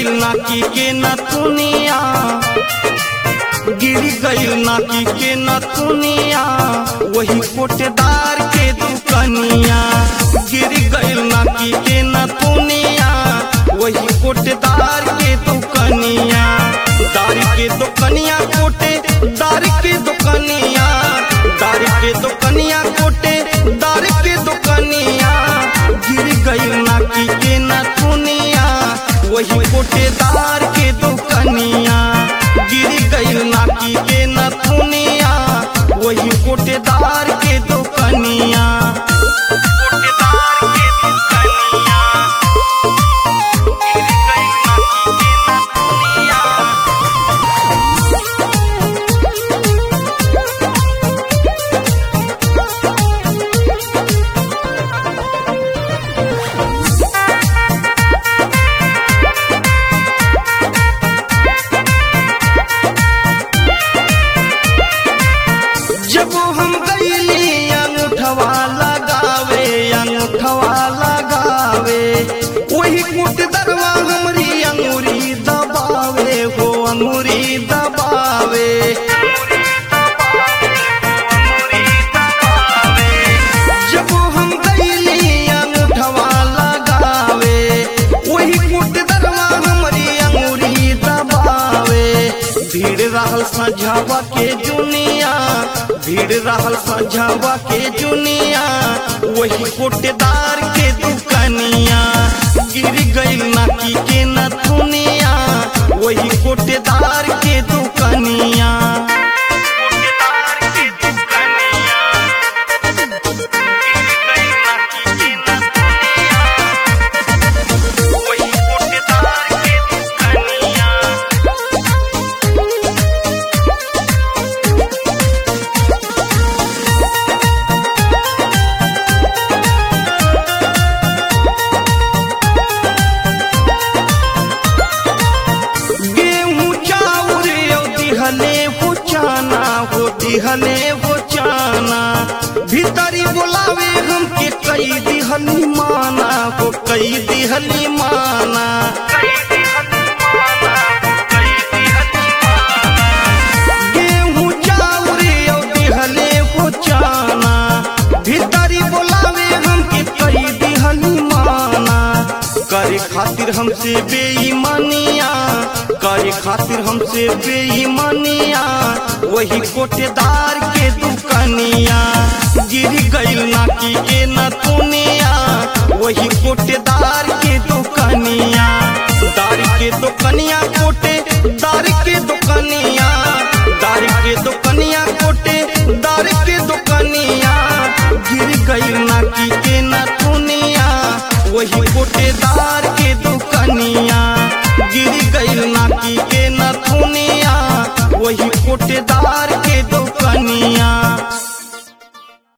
गईल नाकी के नथुनिया गिर गईल नाकी के नथुनिया वही कोटेदार के दुकनिया गिर गईल नाकी के नथुनिया वही कोटेदार के दुकनिया दार के दुकनिया कोटे दार के दुकनिया दार के दुकनिया कोटे दार के दुकनिया गिर गईल नाकी के नथुनिया वही कोटेदार के दुकनिया गिर गईल नाकी के नथुनिया वही कोटेदार के दुकनिया कोटेदार के दुकनिया गिर गईल नाकी के नथुनिया जब हम गईली अंगूठवा लगावे अंगूठवा लगावे वही कुट दरवा हमरी अंगूरी दबावे हो अंगूरी दबावे जब हम गईली अंगूठवा लगावे वही कुट दरवा हमरी अंगूरी दबावे भीड़ रहल सझावा के जुनिया भीड़ रहल सझावा के जुनिया वही कोटेदार के दुकनिया गिर गईल नाकी के नथुनिया वही कोटेदार के दुकनिया कोटेदार के दुकनिया गिर गईल नाकी के नथुनिया वही कोटेदार के दुकनिया गेहूं चाउर यो दिहले हो चाना हो दिहले हो चाना भीतरी बोलावे हमके कई दिहली माना हो कई दिहली माना गेहूं चाउर यो दिहले हो चाना भीतरी बोलावे हमके कई दिहली माना करे खातिर हमसे बेईमानिया करे खातिर हमसे बेईमानिया वही कोटेदार के दुकनिया गिर गईल नाकी के नथुनिया वही कोटेदार के दुकनिया दार के दुकनिया कोटे दार के दुकनिया दार के दुकनिया कोटे दार के दुकनिया गिर गईल नाकी के नथुनिया वही कोटेदार